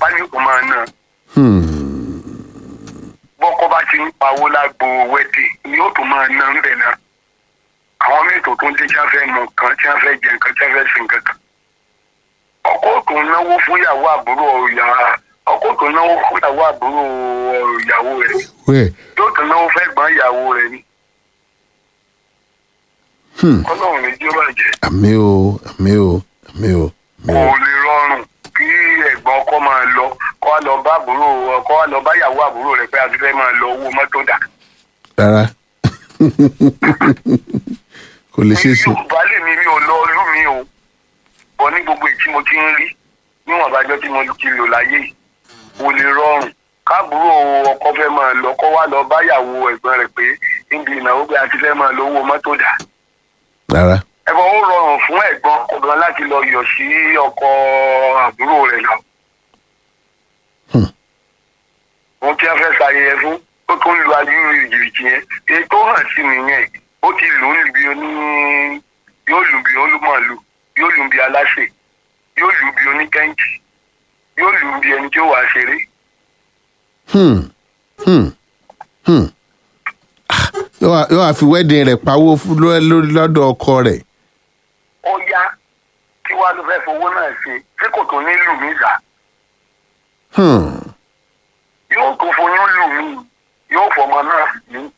tipátipá ní kò máa ná Hmm. bọ́kọ́ bá ti ń pawó lágbo wẹ́dì ni ó tún máa ná ńbẹ̀ náà àwọn mẹ́tò tó ń dé tí wọ́n fẹ́ mú nǹkan tí wọ́n fẹ́ jẹ nǹkan tí wọ́n fẹ́ sin nǹkan kan ọkọ tó ń náwó fún ìyàwó àbúrò ìyá ọkọ tó ń náwó fún ìyàwó àbúrò ìyàwó rẹ̀ wẹ́ẹ̀ yóò tún náwó fẹ́ gbọ́n ìyàwó rẹ̀ ni Hmm. ọlọ́run ní jí ó bàjẹ́ àmì o àmì o àmì o àmì kò o lè rọrùn kí ẹ̀gbọ́n ọkọ máa lọ kó wá lọ bá àbúrò kó wá lọ bá ìyàwó àbúrò rẹ̀ pé a ti fẹ́ máa lọ owó mọ́tò dà. rárá kò lè ṣeé ṣe yorùbá lè mi mi ò lọ ìlú mi o bọ ní gbogbo èyí tí mo ti ń rí níwọ̀n bájọ́ tí mo ti lò láyé yìí kò lè rọrùn káàbúrò ọkọ fẹ́ máa lọ kó wá lọ bá ìyàwó ẹ̀gbọ́n rẹ̀ pé níbi ìnáwó pé a ti fẹ́ máa lọ owó mọ́tò dà. rárá ẹ̀fọ́ ó rọrùn fún ẹ̀gbọ́n ọkọ gan láti lọ yọ̀ sí ọkọ àbúrò rẹ̀ lọ. Hmm. ohun tí a fẹ́ ṣàyẹyẹ fún ó tún lu ayúrú ìjìbìtì yẹn èyí tó hàn sí nìyẹn ó ti lù ú bí oní yóò lù bí olúmọ̀lù yóò lù bí aláṣẹ yóò lù bí oníkẹ́ǹtì yóò lù bí ẹni tí ó wàá ṣeré. Hmm. Hmm. Hmm. Ah, yóò wá- yóò wá fi wedding rẹ̀ pawó fún ló- lórí lọ́dọ̀ ọkọ rẹ̀ ó yá kí wàá ló fẹ́ fowó náà ṣe ṣé kò tó ní lù mí sà Hmm. yóò tó foyún lù mí yóò fọmọ náà sí mí.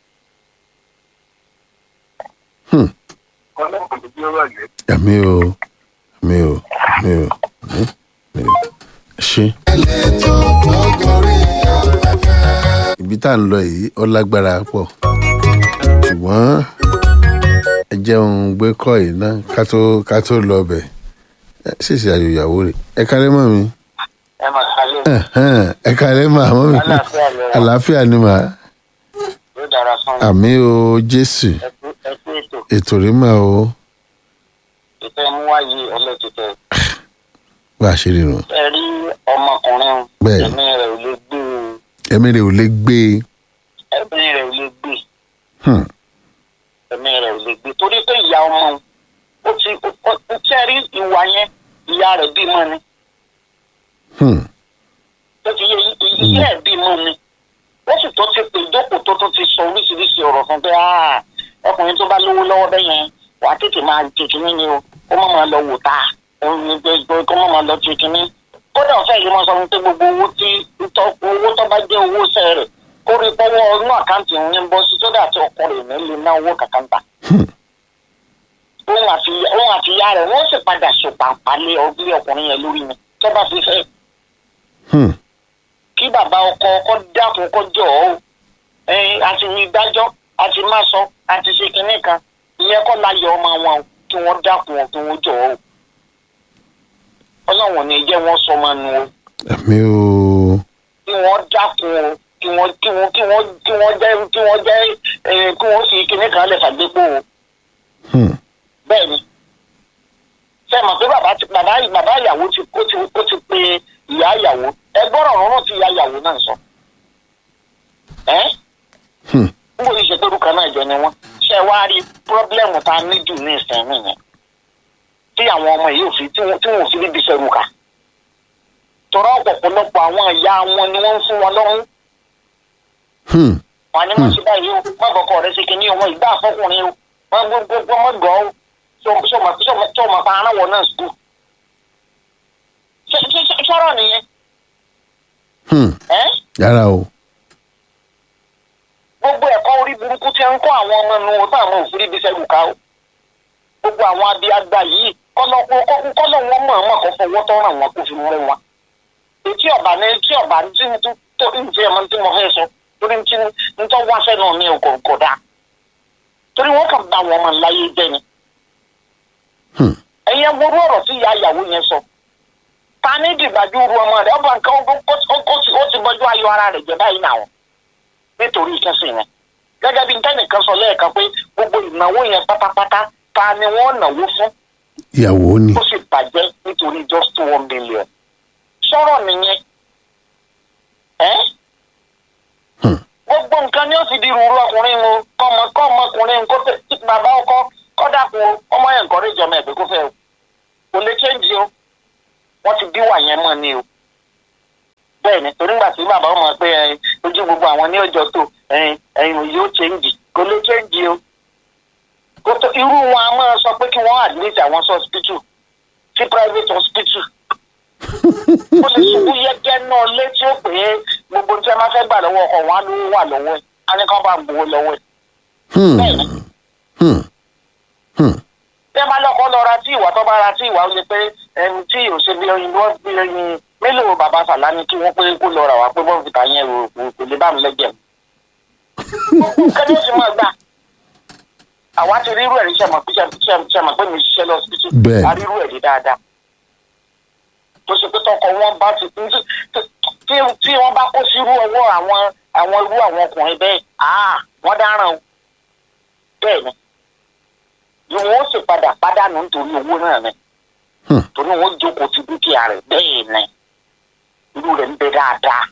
Hmm. ọlọ́run kò tí ó bàjẹ́. àmì o àmì o àmì o àmì àmì o ṣe. ibi tá à ń lọ yìí ó lágbára pọ̀ ṣùgbọ́n ẹ jẹun gbé kọ́ yìí ná ká tó ká tó lọ bẹ̀ ẹ ṣèṣe àyò ìyàwó rẹ̀ ẹ kálẹ́ mọ́ mi ẹ máa kálẹ̀ Ẹ̀hẹ́n, ẹ kálẹ́ mọ́ àmọ́ mi Àlàáfíà lẹ wà. àlàáfíà ni mà yóò dára fún àmì o jésù ẹkú ẹkú ètò ètò rí mà o ètò ẹmú wáyé ẹlẹ́tẹ̀tẹ̀ bá a ṣe rí nu ẹ rí ọmọkùnrin Bẹ́ẹ̀. ẹ̀mí rẹ̀ ò lè gbé o ẹ̀mí rẹ̀ ò lè gbé e ẹ̀mí rẹ̀ ò lè gbé Hmm. ẹ̀mí rẹ̀ ò lè gbé torí pé ìyá ọmọ òun, ó ti ó ó tẹ́ rí ìwà yẹn ìyá rẹ̀ bímọ ni Hmm. tó ti yé i- ìyá ẹ̀ bímọ ni wọ́n sì tó ti pè jókòó tó tó ti sọ oríṣiríṣi ọ̀rọ̀ fún pé "Ah, ọkùnrin tó bá lówó lọ́wọ́ bẹ́ẹ̀ yẹn wà á tètè máa tètè ní ni o kó má máa lọ wò tá òun ní pé pé kó má máa lọ tètè ní. kódà ọ̀fẹ́ yìí wọ́n sọ fún pé gbogbo owó tí tọ́- owó tó bá jẹ́ owó sẹ́ rẹ̀ kó rí pọ́wọ́ inú àkáǹtì òun ní bọ́ sí sódà tí ọkọ rẹ̀ ní lè ná owó kàkàǹtà. òun àti òun àti ìyá rẹ̀ wọ́n sì padà ṣèpàpà lé ọgbẹ́ ọkùnrin yẹn lórí ni tó bá fi fẹ́ Hmm. kí bàbá ọkọ ọkọ dákun kó jọ ọ ẹyin àti ní dájọ́ àti má sọ àti ṣe kinní kan ìyẹn kọ́ láyọ̀ ọmọ wọn o kí wọ́n dákun ọ kí wọ́n jọ ọ ọlọ́run ò ní jẹ́ wọ́n sọ ọmọ nu o àmì o kí wọ́n dákun o kí wọ́n kí wọ́n kí wọ́n kí wọ́n jẹ́ kí wọ́n jẹ́ ẹ kí wọ́n fi kinní kan lẹ̀ fàgbépo o Hmm. bẹ́ẹ̀ ni ṣe mọ̀ pé bàbá ti bàbá bàbá ìyàwó ti ó ti ó ti pe ìyá ìyàwó ẹ gbọ́dọ̀ rọrùn tí ìyá ìyàwó náà sọ ẹ́ Hmm. n kò ní ṣe pé orúkọ náà jọ ni wọn ṣe wá rí pírọ́blẹ́mù tá a ní jù ní ìsìn nìyẹn tí àwọn ọmọ yìí ò fi tí wọn tí wọn ò fi níbi ṣerú kà tọrọ ọ̀pọ̀lọpọ̀ àwọn ìyá wọn ni wọ́n ń fún wọn lọ́rùn Hmm. wọn ni wọ́n ṣe báyìí o má bọ̀kọ̀ rẹ ṣe kìíní ọmọ ìgbà àfọkùnrin o wọn gbogbo ọmọ gọ̀ ọ́ tí ọmọ pa ara wọn náà sùkúl sọ̀rọ̀ nìyẹn Hmm. ẹ́ yàrá o gbogbo ẹ̀kọ́ orí burúkú tí ń kọ́ àwọn ọmọ inú wọn táwọn òfin ibi sẹ́rù ká o gbogbo àwọn abiagba yìí kọ́lọ́ kọ́lọ́ wọn mọ̀ ọmọ kan fọwọ́ tọ́ ràn wọn kó fi mú wọn. etí ọba ní etí ọba ní tí tó tó ń jẹ́ ẹ̀mọ́ tí mo fẹ́ sọ torí tí ń tọ́ wá sẹ́nu mi ò kò dá torí wọ́n kàn bá wọn ọmọ láyé jẹ́ ni. Hmm. ẹ̀yin ẹgbẹ́rú ọ̀rọ̀ tí ìyá ìyàwó yẹn sọ ta ní dìgbàjú ru ọmọ rẹ̀ ọba nǹkan ó ti bọ́jú ayọ̀ ara rẹ̀ jẹ́ báyìí náà nítorí ìkẹsìn yẹn gẹ́gẹ́ bí ntẹnìkan sọ lẹ́ẹ̀kan pé gbogbo ìnáwó yẹn pátápátá ta ni wọ́n náwó fún ìyàwó ni ó sì bàjẹ́ nítorí just one million sọ̀rọ̀ nìyẹn ẹ́ Hmm. gbogbo nǹkan ni ó ti di rúurú ọkùnrin mu kọ́mọ kọ́mọkùnrin kó tẹ bàbá ọkọ kọ́dà kú ọmọ yẹn nǹkan ríjọ mọ́ ẹ̀gbẹ́ kó fẹ́ o kò lè change o wọ́n ti bí wà yẹn mọ́ ni o bẹ́ẹ̀ ni torí nígbà tí bàbá ọmọ pé ẹ, ojú gbogbo àwọn ní ọjọ́ tó ẹyin ẹyin yóò change kò lè change o kò tó irú wọn a máa sọ pé kí wọ́n admit àwọn sí hospital sí private hospital ó lè ṣubú yẹ́gẹ́ náà létí ó pé gbogbo tí a máa fẹ́ gbà lọ́wọ́ ọkọ̀ wọn á ló wà lọ́wọ́ ẹ̀ á ní kán bá ń gbowó lọ́wọ́ ẹ̀ Hmm. bẹ́ẹ̀ ni Hmm. Hmm. bí ẹ bá lọkọ lọ ra tí ìwà tó bá ra tí ìwà ó lè pé ẹni tí ò ṣe bí oyin wọn bí oyin mélòó bàbá sàlámì kí wọn pé kó lọ rà wá pé bọ́ọ̀n fìtà yẹn rò kò kò lè bá mi lẹ́jẹ̀ mu. kẹ́lẹ́ sì máa gbà àwa ti rírú ẹ̀rí sẹ́mọ̀ pé sẹ́mọ̀ pé mi ṣiṣẹ́ lọ sí Bẹ́ẹ̀. a rírú ẹ̀rí dáadáa tó ṣe pé tọkọ wọn bá ti tí tí tí wọn bá kó sírú ọwọ́ àwọn àwọn irú àwọn ọkùnrin bẹ́ẹ̀ ah wọ́n dáràn o bẹ́ẹ̀ ni ni wọn ó sì padà pàdánù nítorí owó náà ni Hmm. torí wọn ó jókòó ti dúkìá rẹ̀ bẹ́ẹ̀ ni irú rẹ̀ ń bẹ dáadáa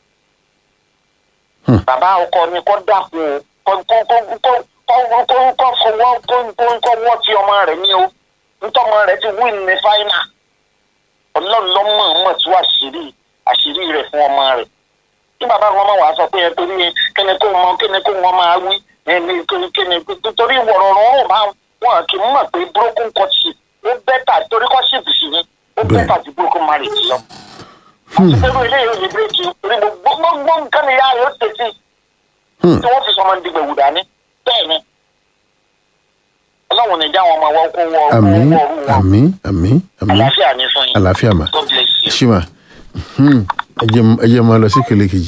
Hmm. bàbá ọkọ ni kò dàkún o kò kò kò kò kò kò kò fọwọ́ kò kò kò wọ́ ti ọmọ rẹ̀ ní o ntọ́mọ rẹ̀ ti win ní fáínà ọlọ́run ló mọ̀ mọ̀ tú àṣírí àṣírí rẹ̀ fún ọmọ rẹ̀ kí bàbá wọn máa wàá sọ pé ẹ torí kíni kó mọ kíni kó wọn máa wí ẹni kíni kíni torí wọ̀rọ̀rọ̀ wọn máa wọn kì í mọ̀ pé broken courtship ó bẹ́tà torí courtship sì ni ó Bẹ́ẹ̀. bẹ́tà ju broken marriage lọ. àti pé irú eléyìí ò ní bírèkì torí gbogbo gbogbo nǹkan ni yára yóò tètè Hmm. tí wọ́n fi sọmọ ní gbẹ̀wù dání bẹ́ẹ̀ ni ọlọ́run ní já wọn máa wọ́ kó wọ́ kó àmín wọ́ ọ̀rú wọn àmín àmín àmín àlàáfíà ní fún yín àlàáfíà mà God bless you. ṣí mà Hmm. ẹ jẹ́ ẹ jẹ́ máa lọ sí ìpele kejì.